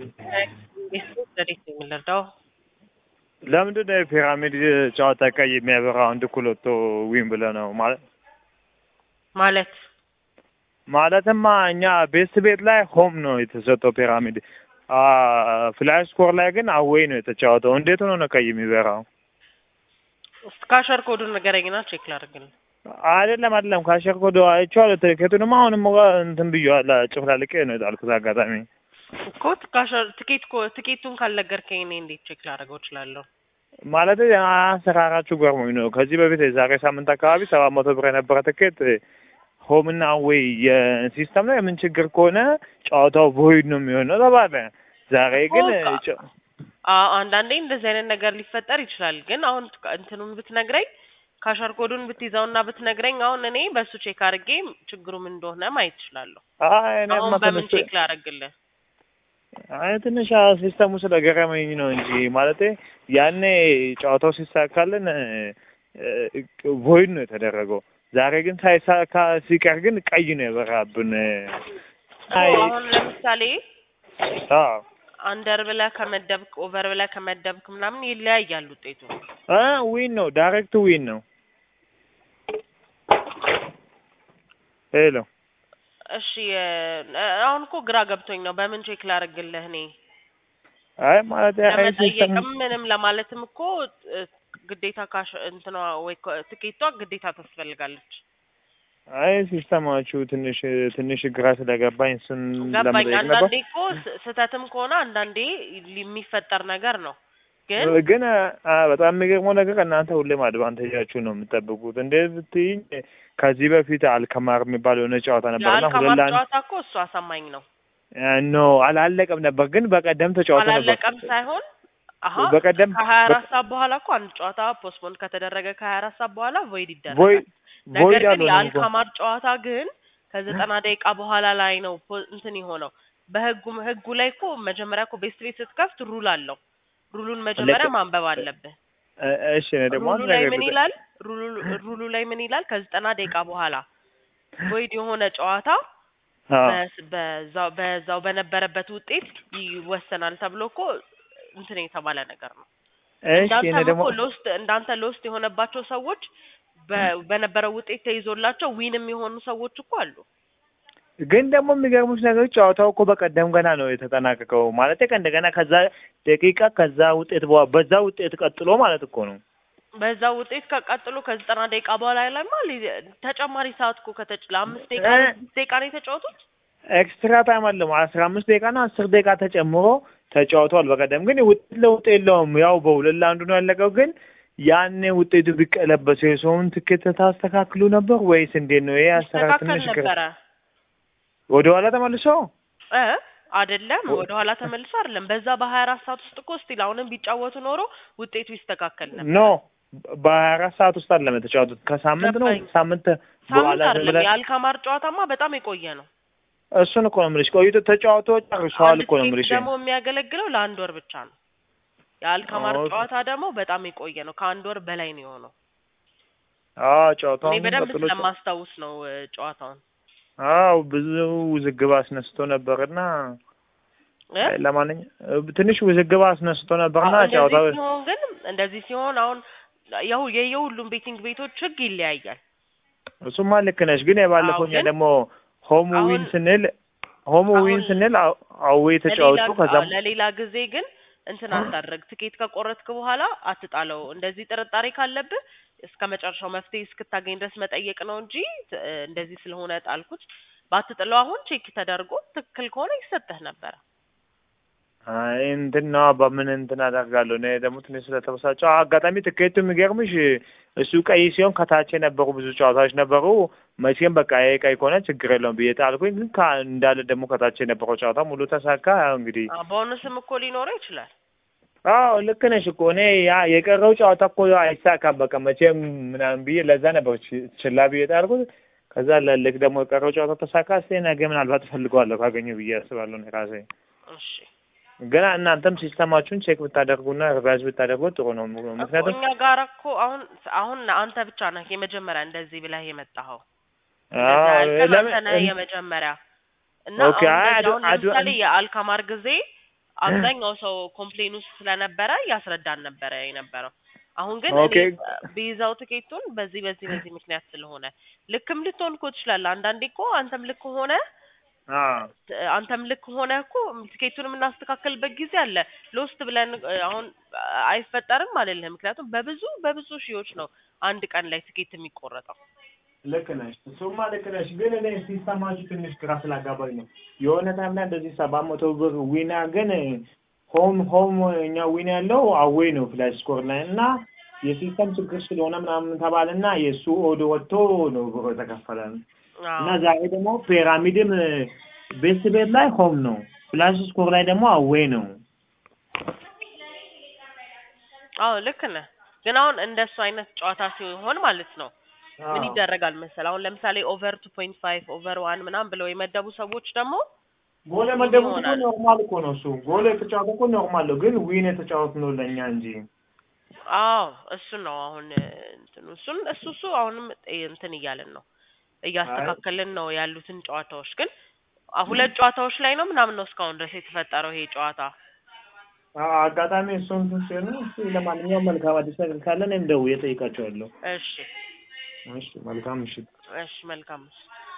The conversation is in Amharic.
እንዴት ነው የምንረዳው? ለምንድን ነው የፒራሚድ ጨዋታ ቀይ የሚያበራው? አንድ እኩል ወጥቶ ዊን ብለህ ነው ማለት ማለት ማለትማ እኛ ቤስት ቤት ላይ ሆም ነው የተሰጠው ፒራሚድ፣ ፍላሽ ስኮር ላይ ግን አዌይ ነው የተጫወተው። እንዴት ሆኖ ነው ቀይ የሚበራው? ካሸር ኮዱን ንገረኝና ቼክ ላድርግልህ። አይደለም አይደለም፣ ካሸር ኮዶ አይቼዋለሁ። ትኬቱንማ አሁንም እንትን ብዬዋለሁ፣ ጭፍላልቄ ነው የጣልኩት አጋጣሚ እኮ ካሸር ትኬት ኮ ትኬቱን ካልነገርከኝ እኔ እንዴት ቼክ ላደርገው እችላለሁ? ማለት አሰራራችሁ ገርሞኝ ነው። ከዚህ በፊት የዛሬ ሳምንት አካባቢ ሰባት መቶ ብር የነበረ ትኬት ሆምና ወይ የሲስተም ላይ የምን ችግር ከሆነ ጨዋታው ቮይድ ነው የሚሆነው ተባለ። ዛሬ ግን አዎ አንዳንዴ እንደዚህ አይነት ነገር ሊፈጠር ይችላል። ግን አሁን እንትኑን ብትነግረኝ ካሸር ኮዱን ብትይዘውና ብትነግረኝ አሁን እኔ በእሱ ቼክ አድርጌ ችግሩ ምን እንደሆነ ማየት እችላለሁ። አሁን በምን ቼክ ላደርግልህ? አይ ትንሽ ሲስተሙ ስለገረመኝ ነው እንጂ ማለቴ ያኔ ጨዋታው ሲሳካልን ቮይድ ነው የተደረገው። ዛሬ ግን ሳይሳካ ሲቀር ግን ቀይ ነው የበራብን። አሁን ለምሳሌ አዎ አንደር ብለህ ከመደብክ ኦቨር ብለህ ከመደብክ ምናምን ይለያያል ውጤቱ። እ ዊን ነው ዳይሬክት ዊን ነው። ሄሎ እሺ አሁን እኮ ግራ ገብቶኝ ነው። በምን ቼክ ላደርግልህ እኔ? አይ ማለት ለመጠየቅም ምንም ለማለትም እኮ ግዴታ ካሽ እንትኗ ወይ ትኬቷ ግዴታ ታስፈልጋለች። አይ ሲስተማችሁ ትንሽ ትንሽ ግራ ስለገባኝ እሱን ገባኝ። ለመጠየቅ ነበር። አንዳንዴ እኮ ስህተትም ከሆነ አንዳንዴ የሚፈጠር ነገር ነው። ግን ግን በጣም የሚገርመው ነገር እናንተ ሁሌም አድቫንቴጃችሁ ነው የምጠብቁት። እንዴት ብትይኝ ከዚህ በፊት አልከማር የሚባል የሆነ ጨዋታ ነበርና የአልከማር ጨዋታ እኮ እሱ አሳማኝ ነው። ኖ አላለቀም ነበር፣ ግን በቀደም ተጫውቶ ነበር። አላለቀም ሳይሆን አሀ በቀደም ከሀያ አራት ሰዓት በኋላ እኮ አንድ ጨዋታ ፖስትፖን ከተደረገ ከሀያ አራት ሰዓት በኋላ ቮይድ ይደረጋል። ቮይድ ነገር ቮይድ ግን አልሆነም እኮ የአልካማር ጨዋታ ግን ከዘጠና ደቂቃ በኋላ ላይ ነው ፖ- እንትን የሆነው። በህጉ ህጉ ላይ እኮ መጀመሪያ እኮ ቤስት ቤት ስትከፍት ሩል አለው። ሩሉን መጀመሪያ አለቀ። ማንበብ አለብህ። እ- እሺ እኔ ደግሞ ሩሉ አንድ ላይ ነገር ምን ልጠ- ይላል? ሩሉ ሩሉ ላይ ምን ይላል? ከዘጠና ደቂቃ በኋላ ቮይድ የሆነ ጨዋታ አዎ በስ- በዛው በዛው በነበረበት ውጤት ይወሰናል ተብሎ እኮ እንትን የተባለ ነገር ነው። እሺ እኔ እንዳንተም ደግሞ እኮ ሎስት እንዳንተ ሎስት የሆነባቸው ሰዎች በ- በነበረው ውጤት ተይዞላቸው ዊንም የሆኑ ሰዎች እኮ አሉ። ግን ደግሞ የሚገርሙት ነገሮች ጨዋታው እኮ በቀደም ገና ነው የተጠናቀቀው። ማለት ከእንደገና ከዛ ደቂቃ ከዛ ውጤት በኋላ በዛ ውጤት ቀጥሎ ማለት እኮ ነው። በዛ ውጤት ከቀጥሎ ከዘጠና ደቂቃ በኋላ ላይማ ሊ- ተጨማሪ ሰዓት እኮ ከተጭ ለአምስት ደቂቃ እ- ለስድስት ደቂቃ ነው የተጫወቱት። ኤክስትራ ታይም አለ አስራ አምስት ደቂቃ እና አስር ደቂቃ ተጨምሮ ተጫውተዋል። በቀደም ግን ውጤት ለውጥ የለውም። ያው በሁለት ለአንዱ ነው ያለቀው። ግን ያኔ ውጤቱ ቢቀለበስ የሰውን ትኬት ታስተካክሉ ነበር ወይስ እንዴት ነው? ይሄ አሰራር ይስተካከል ትንሽ ግራ ነበረ ወደ ኋላ ተመልሶ እ አይደለም ወደ ኋላ ተመልሶ አይደለም። በዛ በሀያ አራት ሰዓት ውስጥ እኮ ስቲል አሁንም ቢጫወቱ ኖሮ ውጤቱ ይስተካከል ነበር። ኖ በሀያ አራት ሰዓት ውስጥ አይደለም የተጫወቱት። ከሳምንት ነው ገባኝ። ሳምንት ሳምንት በኋላ አይደለም ብለህ የአልካማር ጨዋታማ በጣም የቆየ ነው። እሱን እኮ ነው የምልሽ። ቆይቶ ተጫውቶ ጨርሰዋል አንድ እኮ ነው ትኬት የምልሽ። ደግሞ የሚያገለግለው ለአንድ ወር ብቻ ነው። የአልካማር ኦኬ። ጨዋታ ደግሞ በጣም የቆየ ነው። ከአንድ ወር በላይ ነው የሆነው። አዎ እኔ ጨዋታውን በደንብ ቀጥሎ ስለማስታውስ ነው እ፣ ጨዋታውን አዎ ብዙ ውዝግብ አስነስቶ ነበርና እ? ለማንኛውም ትንሽ ውዝግብ አስነስቶ ነበርና አዎ፣ ጨዋታው እንደዚህ ሲሆን ግን እንደዚህ ሲሆን አሁን የሁ የየሁሉም ቤቲንግ ቤቶች ህግ ይለያያል። እሱማ ልክ ነሽ። ግን የባለፈው አዎ፣ እኛ ግን ደግሞ ሆም ዊን አሁን- ስንል ሆም ዊን አሁን ስንል አው- አዌ ተጫወቱ ለሌላ ከዛም አዎ፣ ለሌላ ጊዜ ግን እንትን አታድርግ። ትኬት ከቆረጥክ በኋላ አትጣለው። እንደዚህ ጥርጣሬ ካለብህ እስከ መጨረሻው መፍትሄ እስክታገኝ ድረስ መጠየቅ ነው እንጂ እ፣ እንደዚህ ስለሆነ ጣልኩት ባትጥለው አሁን ቼክ ተደርጎ ትክክል ከሆነ ይሰጥህ ነበረ። አይ እንትን ነው በምን እንትን አደርጋለሁ። እኔ ደግሞ ትንሽ ስለተበሳጨሁ አጋጣሚ ትኬቱ የሚገርምሽ እሱ ቀይ ሲሆን ከታች የነበሩ ብዙ ጨዋታዎች ነበሩ። መቼም በቃ ይሄ ቀይ ከሆነ ችግር የለውም ብዬ ጣልኩኝ። ግን ከ- እንዳለ ደግሞ ከታች የነበረው ጨዋታ ሙሉ ተሳካ። ያው እንግዲህ አዎ፣ ቦነስም እኮ ሊኖረው ይችላል። አዎ ልክ ነሽ እኮ እኔ ያ የቀረው ጨዋታ እኮ አይሳካም በቃ መቼም ምናምን ብዬ ለዛ ነበር ች- ችላ ብዬ ጣልኩት። ከዛ ለልክ ደግሞ የቀረው ጨዋታ ተሳካ። እስኪ ነገ ምናልባት እፈልገዋለሁ ካገኘሁ ብዬ አስባለሁ እኔ ራሴ። እሺ ግን እናንተም ሲስተማችሁን ቼክ ብታደርጉና ሪቫይዝ ብታደርጉት ጥሩ ነው። እኮ ምክንያቱም እኛ ጋር እኮ አሁን አሁን አንተ ብቻ ነህ የመጀመሪያ እንደዚህ ብለህ የመጣኸው። አዎ እንደዛ ያልከን ለምን አንተ ነህ የመጀመሪያ እና ኦኬ፣ አሁን አይ እንደዚህ አድ- አሁን አድ- ለምሳሌ የአልካማር ጊዜ አብዛኛው ሰው ኮምፕሌን ውስጥ ስለነበረ እያስረዳን ነበረ የነበረው። አሁን ግን ኦኬ እኔ ቢይዛው ትኬቱን በዚህ በዚህ በዚህ ምክንያት ስለሆነ ልክም ልትሆን እኮ ትችላለህ። አንዳንዴ እኮ አንተም ልክ ሆነ አዎ አንተም ልክ ሆነ እኮ ትኬቱን የምናስተካከልበት ጊዜ አለ። ሎስት ብለን እ፣ አሁን አይፈጠርም አልልህም። ምክንያቱም በብዙ በብዙ ሺዎች ነው አንድ ቀን ላይ ትኬት የሚቆረጠው። ልክ ነሽ፣ እሱማ ልክ ነሽ። ግን እኔ ሲሰማችሁ ትንሽ ግራ ስላጋባኝ ነው። የሆነ ታይም ላይ እንደዚህ ሰባት መቶ ብር ዊና ግን ሆም ሆም እኛ ዊና ያለው አዌይ ነው ፍላሽ ስኮር ላይ እና የሲስተም ችግር ስለሆነ ምናምን ተባለና የእሱ ኦዶ ወጥቶ ነው ብሮ የተከፈለን እና አዎ ዛሬ ደግሞ ፒራሚድም ቤስት ቤት ላይ ሆም ነው፣ ፍላሽ ስኮር ላይ ደግሞ አዌይ ነው። አዎ ልክ ነህ። ግን አሁን እንደሱ አይነት ጨዋታ ሲሆን ማለት ነው ምን አዎ ይደረጋል መሰል አሁን ለምሳሌ ኦቨር ቱ ፖይንት ፋይቭ ኦቨር ዋን ምናምን ብለው የመደቡ ሰዎች ደግሞ ጎል ምን የመደቡት እኮ ይሆናል? ኖርማል እኮ ነው። እሱ ጎል የተጫወተ እኮ ኖርማል ነው፣ ግን ዊን የተጫወት ነው ለእኛ እንጂ አዎ እሱ ነው አሁን እ፣ እንትኑ እሱን እሱ እሱ አሁንም እ፣ እንትን እያልን ነው እያስተካከልን ነው ያሉትን ጨዋታዎች ግን አ- ሁለት ጨዋታዎች ላይ ነው ምናምን ነው እስካሁን ድረስ የተፈጠረው ይሄ ጨዋታ። አዎ፣ አጋጣሚ እሱን እንትን ሲሆን እስኪ ለማንኛውም መልካም አዲስ ነገር ካለ እኔም ደውዬ እጠይቃቸዋለሁ። እሺ እሺ፣ መልካም ምሽት። እሺ መልካም